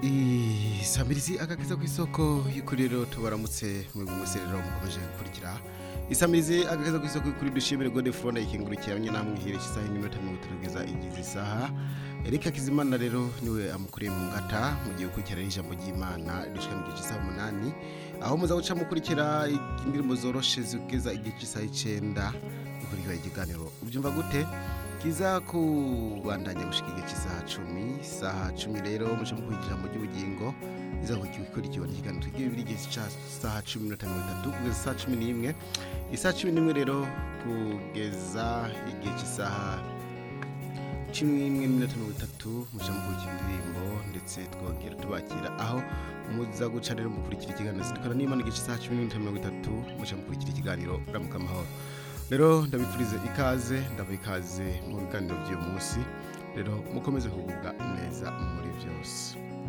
isamirizi agakiza ku isoko y'ukuri rero tubaramutse mu mwese rero mukomeje gukurikira isamirizi agakiza ku isoko y'ukuri dushimire gode frone ikingurukiye abanye namwe ihire isaha y'iminota mirongo itatu kugeza igize isaha erika kizimana rero niwe amukuriye mu ngata mu gihe gukurikirana ijambo ry'imana ridushika mu gihe cy'isaha umunani aho muza guca mukurikira indirimbo zoroshe zigeza igihe cy'isaha icenda gukurikira ikiganiro ubyumva gute kiza kubandanya gushika igihe cy'isaha cumi saha cumi rero muce mukurikira mu ry'ubugingo iza gukurikiwe n'ikiganiro tugiye biri igihe cy'isaha cumi n'iminota mirongo itatu kugeza isaha cumi n'imwe isaha cumi n'imwe rero kugeza igihe cy'isaha cumi n'imwe n'iminota mirongo itatu muca mukurikira indirimbo ndetse twongera tubakira aho muza guca rero mukurikira ikiganiro zirikana n'imana igihe cy'isaha cumi n'iminota mirongo itatu muca mukurikira ikiganiro ramuka amahoro rero ndabifurize ikaze ndabaha ikaze mu biganiro by'uyu munsi rero mukomeze kugubwa neza muri byose